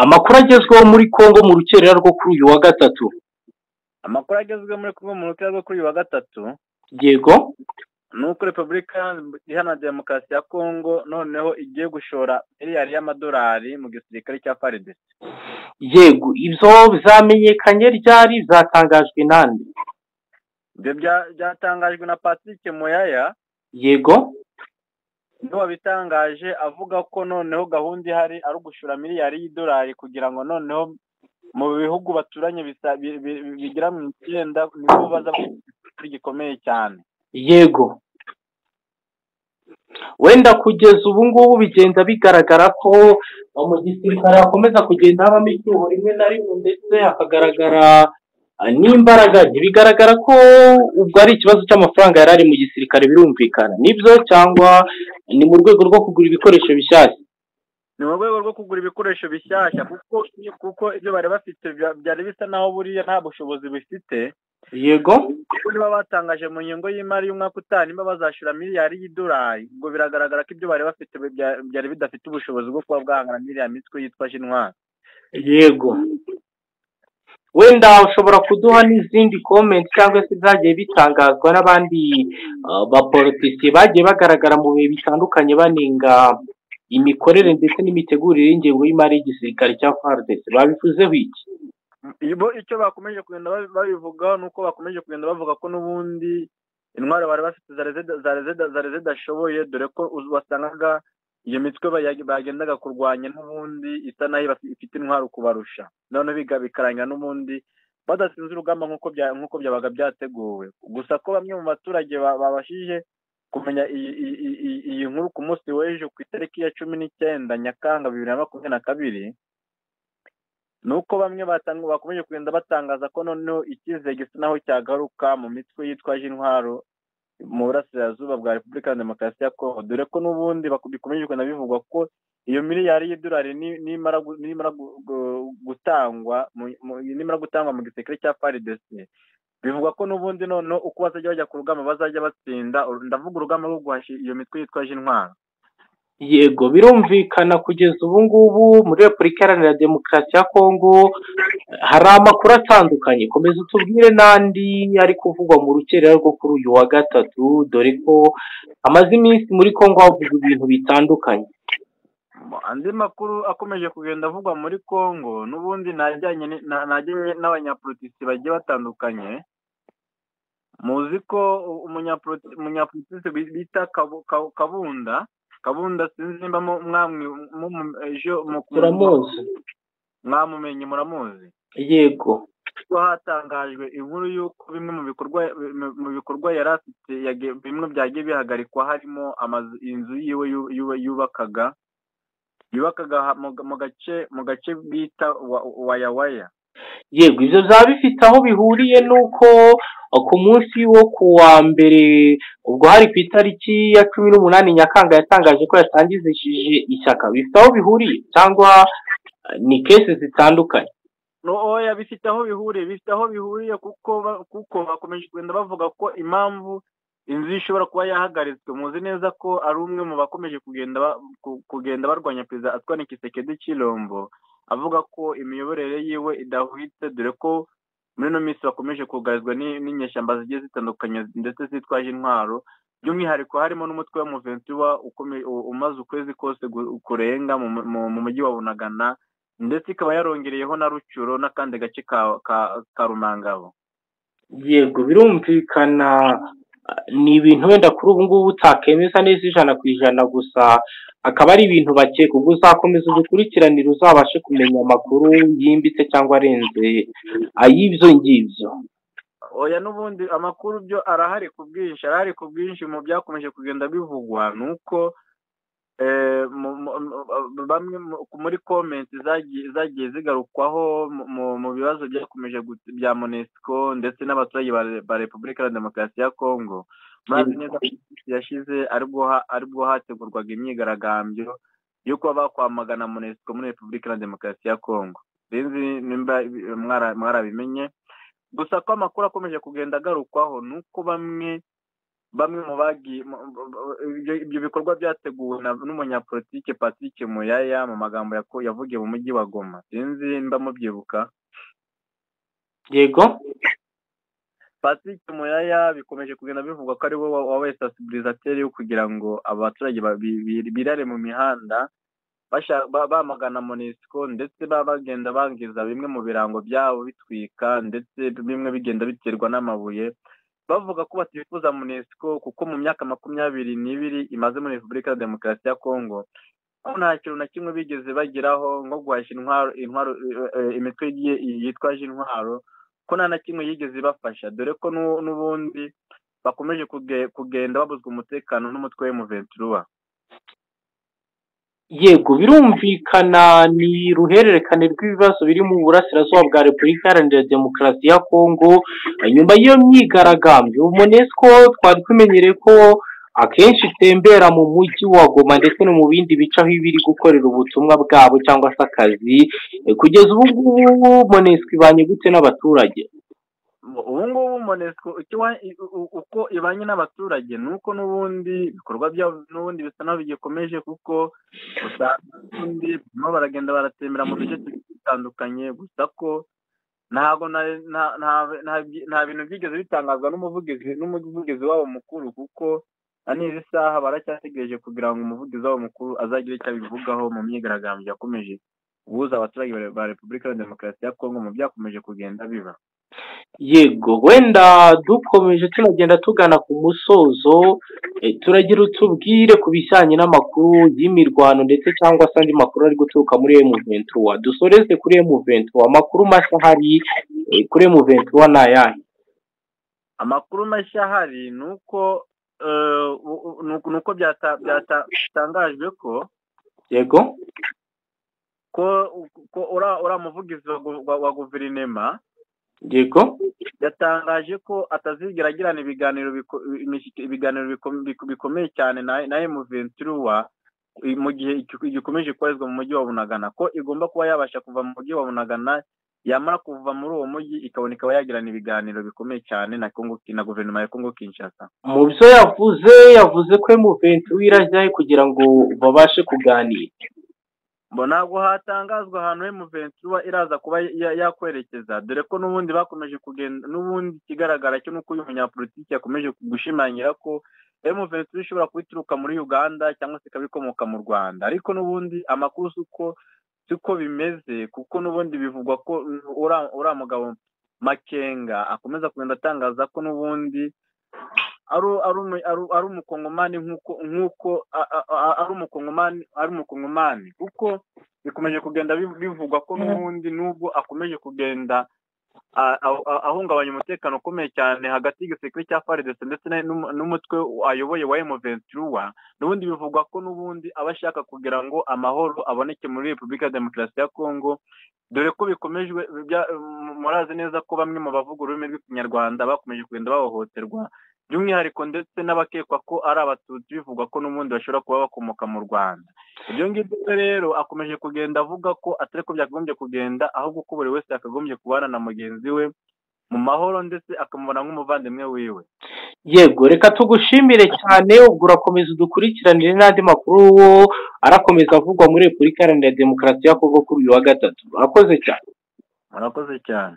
Amakuru agezweho muri Congo mu rukerera rwo kuri uyu wa gatatu. amakuru agezweho muri congo mu rukera rwo kuri uyu wa gatatu Yego, ni uko repubulika iharanira demokarasi ya congo noneho igiye gushora miliyari y'amadolari mu gisirikare cya faridesi yego, ibyo bizamenyekanye ryari bizatangajwe nande? ibyo bya- byatangajwe na patrick moyaya Yego, niwe wabitangaje avuga ko noneho gahunda ihari ari ugushora miliyari y'idolari kugira ngo noneho mu bihugu baturanye bisa- bi- bi- bi- bigera mu icyenda nibo baza kuri gikomeye cyane yego. Wenda kugeza ubu ngubu bigenda bigaragara ko uh, mu gisirikare hakomeza kugenda habamo icyuho rimwe na rimwe ndetse hakagaragara uh, n'imbaraga nke. Bigaragara ko ubwo ari ikibazo cy'amafaranga yari ari mu gisirikare birumvikana. Nibyo cyangwa ni mu rwego rwo kugura ibikoresho bishyashya. ni mu rwego rwo kugura ibikoresho bishyashya kuko kuko ibyo bari bafite bya- byari bisa naho buriya nta bushobozi bifite Yego, kuko niba batangaje mu ngingo y'imari y'umwaka utaha niba bazashura miliyari y'idolari ubwo biragaragara ko ibyo bari bafite bya- byari bidafite ubushobozi bwo kuba bwahangana n'iriya mitwe yitwa jinwari yego wenda ushobora kuduha n'izindi komenti cyangwa se byagiye bitangazwa n'abandi uh, bapolitisiye bagiye bagaragara mu bihe bitandukanye banenga imikorere ndetse n'imitegurire y'ingengo y'imari y'igisirikare cya faridesi babivuzeho iki Ibo icyo bakomeje kugenda babi- babivugaho ni uko bakomeje kugenda bavuga ko n'ubundi intwaro bari bafite zari zida- zari zida- zari zidashoboye dore ko uz- wasangaga iyo mitwe baya- bagendaga kurwanya n'ubundi isa nayo iba- ifite intwaro kubarusha noneho biga- bikarangira n'ubundi badatsinze urugamba nk'uko bya- nk'uko byabaga byateguwe gusa ko bamwe mu baturage ba- babashije kumenya iyi- iyi iyi- iyi- iyi nkuru ku munsi w'ejo ku itariki ya cumi n'icyenda nyakanga bibiri na makumyabiri na kabiri ni uko bamwe batanga bakomeje kugenda batangaza ko noneho icyizere gisa naho cyagaruka mu mitwe yitwaje intwaro mu burasirazuba bwa repubulika ya demokarasi ya kongo dore ko n'ubundi baku- bikomeje kugenda bivugwa ko iyo miliyari y'idolari ni- nimara gu- nimara gu- gu- gutangwa mu- mu- nimara gutangwa mu gisirikare cya faridesi bivugwa ko n'ubundi noneho uko bazajya bajya ku rugamba bazajya batsinda ndavuga urugamba rwo guhashya iyo mitwe yitwaje intwaro yego birumvikana kugeza ubu ngubu muri repubulika iharanira demokarasi ya kongo hari amakuru atandukanye komeza utubwire n'andi ari kuvugwa mu rukerera rwo kuri uyu wa gatatu dore ko hamaze iminsi muri kongo havugwa ibintu bitandukanye andi makuru akomeje kugenda avugwa muri congo n'ubundi najyanye ni- na- najyanye n'abanyapolitisi bagiye batandukanye muzi ko u- umunyapoliti- umunyapolitisi bi- bita Kabu- Kabu- kabunda kabunda sinzi nimba mu- mwamwi mu- mu- ejo mu- turamuzi mwamumenye muramuzi yego ko hatangajwe inkuru y'uko bimwe mu bikorwa mu- mu bikorwa yari afite yage- bimwe byagiye bihagarikwa harimo amazu inzu yiwe yu- yu- yubakaga yubakaga ha- mu mu gace mu gace bita wa- wayawaya yego ibyo byaba bifite aho bihuriye n'uko uh, ku munsi wo ku wa mbere ubwo hari ku itariki ya cumi n'umunani nyakanga yatangaje ko yatangizishije ishyaka bifite aho bihuriye cyangwa uh, ni kesi zitandukanye no oya bifite aho bihuriye bifite aho bihuriye kuko ba- kuko bakomeje kugenda bavuga ko impamvu inzu ishobora kuba yahagaritswe muzi neza ko ari umwe mu bakomeje kugenda ba- ku- kugenda barwanya perezida Antoine Kisekedi Chilombo avuga ko imiyoborere yiwe idahwitse dore ko muri ino minsi bakomeje kugarizwa ni- n'inyeshyamba zigiye zitandukanye ndetse zitwaje intwaro by'umwihariko harimo n'umutwe w'umuvensiwa ukome- u- umaze ukwezi kose gu- kurenga mu mu- mu- mu mujyi wa bunagana ndetse ikaba yarongereyeho na rucuro n'akandi gace ka ka, ka rumangabo yego birumvikana uh, ni ibintu wenda kuri ubu ngubu utakemeza neza ijana ku ijana gusa akaba ari ibintu bakeka ubwo uzakomeza udukurikiranire uzabashe kumenya amakuru yimbitse cyangwa arenze ay'ibyo ngibyo oya n'ubundi amakuru byo arahari ku bwinshi arahari ku bwinshi mu byakomeje kugenda bivugwa ni uko eh, mu- mu- mu- bamwe mu- muri komenti zagiye zagiye zigarukwaho mu- mu- mu bibazo byakomeje gu- bya monesco ndetse n'abaturage ba- ba repubulika ya demokarasi ya kongo mazi neza ko iminsi yashize aribwo ha- aribwo hategurwaga imyigaragambyo yo kuba bakwamagana monesco muri repubulika ya demokarasi ya kongo sinzi nimba ibi- mwara- mwarabimenye gusa ko amakuru akomeje kugenda agarukwaho ni uko bamwe bamwe mu bagiye ibyo bikorwa byateguwe n'umunyapolitike patrick muyaya mu magambo yavugiye mu mujyi wa goma sinzi mba mubyibuka yego patrick muyaya bikomeje kugenda bivugwa ko ari we wabaye sitasibirizateri kugira ngo abaturage birare mu mihanda bamagana monisiko ndetse baba bagenda bangiza bimwe mu birango byabo bitwika ndetse bimwe bigenda biterwa n'amabuye bavuga ko batifuza munesiko kuko mu myaka makumyabiri n'ibiri imaze muri repubulika ya demokarasi ya kongo aho nta kintu na kimwe bigeze bageraho nko guhashya intwaro intwaro imitwe yitwaje intwaro ko nta na kimwe yigeze ibafasha dore ko n'ubundi bakomeje kugenda babuzwa umutekano n'umutwe w'umuventuruwa yego birumvikana ni ruhererekane rw'ibibazo biri mu burasirazuba bwa repubulika iharanira demokarasi ya kongo nyuma y'iyo myigaragambyo umonesiko twari tumenyereye ko akenshi itembera mu mujyi wa goma ndetse no mu bindi bice aho iba iri gukorera ubutumwa bwabo cyangwa se akazi kugeza ubu ngubu monesiko ibanye gute n'abaturage ubu ngubu monesiko uko ibanye n'abaturage ni uko n'ubundi ibikorwa byabo n'ubundi bisa naho bigikomeje kuko ubundi barimo baragenda baratembera mu duce dutandukanye gusa ko ntabwo nta bintu byigeze bitangazwa n'umuvugizi n'umuvugizi wabo mukuru kuko na n'izi saha baracyategereje kugira ngo umuvugizi wabo mukuru azagire icyo abivugaho mu myigaragambyo yakomeje guhuza abaturage ba repubulika ya demokarasi ya kongo mu byakomeje kugenda biba yego wenda dukomeje tunagenda tugana ku musozo turagira utubwire ku bijyanye n'amakuru y'imirwano ndetse cyangwa se andi makuru ari guturuka muri emuventuwa dusoreze kuri emuventuwa amakuru mashya ahari kuri emuventuwa ni ayahe amakuru mashya ahari ni uko ni uko byatangajwe ko yego ko uriya muvugizi wa guverinema yego yatangaje ko atazigera agirana ibiganiro ibiganiro bikomeye cyane na emuventuruwa mu gihe gikomeje koherezwa mu mujyi wa bunagana ko igomba kuba yabasha kuva mu mujyi wa bunagana yamara kuva muri uwo mujyi ikabona ikaba yagirana ibiganiro bikomeye cyane na na guverinoma ya kongo kinshasa mu byo yavuze yavuze ko emuventuruwa irajyahe kugira ngo babashe kuganira mbo ntabwo hatangazwa ahantu emuventuruwa iraza kuba yakwerekeza dore ko n'ubundi bakomeje kugenda n'ubundi ikigaragara cyo ni uko uyu munyapolitiki yakomeje gushimangira ko emuventuruwa ishobora kuba ituruka muri uganda cyangwa se ikaba ikomoka mu rwanda ariko n'ubundi amakuru si uko si uko bimeze kuko n'ubundi bivugwa ko uriya mugabo makenga akomeza kugenda atangaza ko n'ubundi ari umukongomani nk'uko ari umukongomani ari umukongomani kuko bikomeje kugenda bivugwa ko n'ubundi nubwo akomeje kugenda ahungabanya umutekano ukomeye cyane hagati y'igisirikare cya faridese ndetse n'umutwe ayoboye wa emuventuruwa n'ubundi bivugwa ko n'ubundi aba ashaka kugira ngo amahoro aboneke muri repubulika ya demokarasi ya kongo dore ko bikomejwe murazi neza ko bamwe mu bavuga ururimi rw'ikinyarwanda bakomeje kugenda bahohoterwa by'umwihariko ndetse n'abakekwa ko ari abatutsi bivugwa ko n'ubundi bashobora kuba bakomoka mu rwanda ibyo ngibyo rero akomeje kugenda avuga ko atari ko byakagombye kugenda ahubwo ko buri wese yakagombye kubana na mugenzi we mu mahoro ndetse akamubona nk'umuvandimwe wiwe yego reka tugushimire cyane ubwo urakomeza udukurikiranire n'andi makuru wo arakomeza avugwa muri repubulika iharanira demokarasi ya kongo kuri uyu wa gatatu urakoze cyane murakoze cyane